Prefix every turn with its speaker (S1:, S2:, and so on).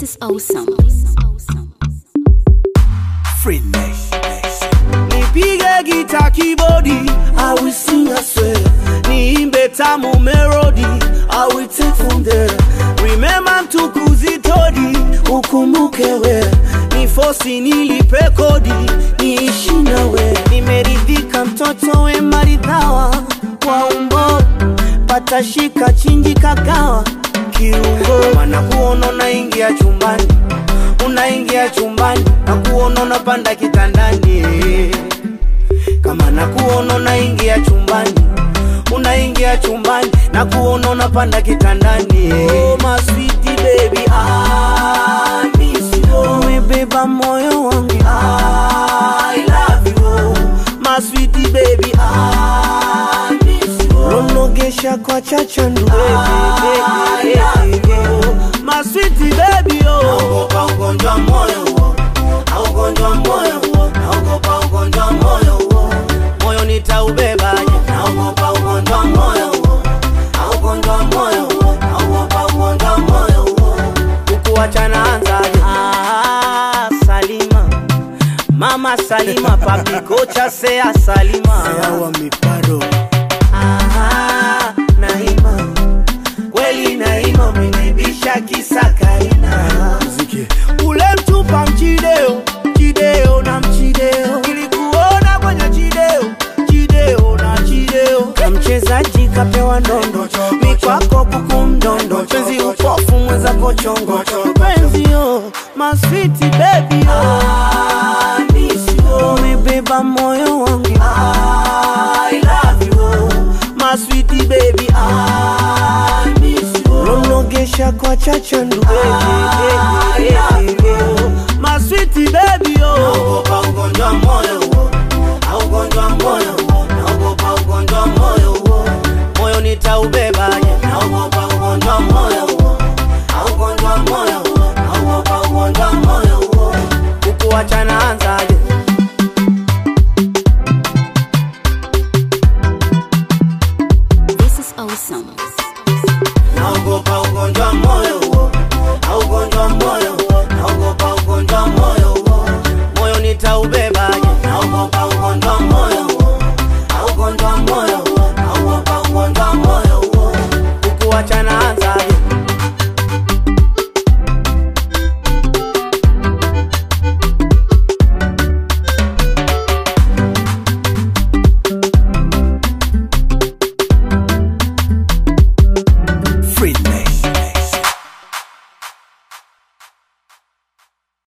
S1: This is awesome.
S2: Free Nation.
S3: nipige gita kibodi I will sing I swear niimbe tamu melody I will take from there remember mtukuzi todi ukumbuke we ni fosi nilipe kodi niishi nawe nimeridhika mtoto we maridhawa kwa umbo patashika chinji kagawa kiungo mana kuona unaingia chumbani unaingia chumbani na kuona unapanda kitandani kama na kuona unaingia chumbani unaingia chumbani na kuona unapanda kitandani oh, my sweetie baby I miss you umebeba moyo wangu I love you my sweetie baby I miss you unogesha kwa chachandu baby, baby, baby. my sweetie baby oh naogopa ugonjwa moyo huo na ugonjwa moyo huo naogopa ugonjwa moyo huo moyo nitaubebaje naogopa ugonjwa moyo huo na ugonjwa moyo huo naogopa ugonjwa moyo huo kukuachana anzaje ah, Salima mama Salima papi kocha sea Salima
S2: Sawa miparo.
S3: Ah, Naima kweli Naima umenibisha kisakaina
S2: Muziki.
S3: ule mtupa mchideo chideo na mchideo ilikuona kwenye chideo chideo na chideo ka mchezaji kapewa ndondo mikwako kuku mdondo penzi upofu mwenzako chongo penzi yo maswiti bebi umebeba moyo wangu I love you my sweetie baby I miss you Unogesha kwa chachandu baby, baby, baby. My sweetie baby oh Naogopa ugonjwa moyo huo Na ugonjwa moyo huo Naogopa ugonjwa moyo huo Moyo nitaubebaje Naogopa ugonjwa moyo huo Na ugonjwa moyo huo Naogopa ugonjwa moyo huo Kukuachana anzaje
S1: This is awesome.
S3: naogopa ugonjwa moyo huo na ugonjwa moyo huo naogopa ugonjwa moyo huo moyo nitaubebaje naogopa ugonjwa moyo huo na ugonjwa moyo huo naogopa ugonjwa moyo huo kukuachana anza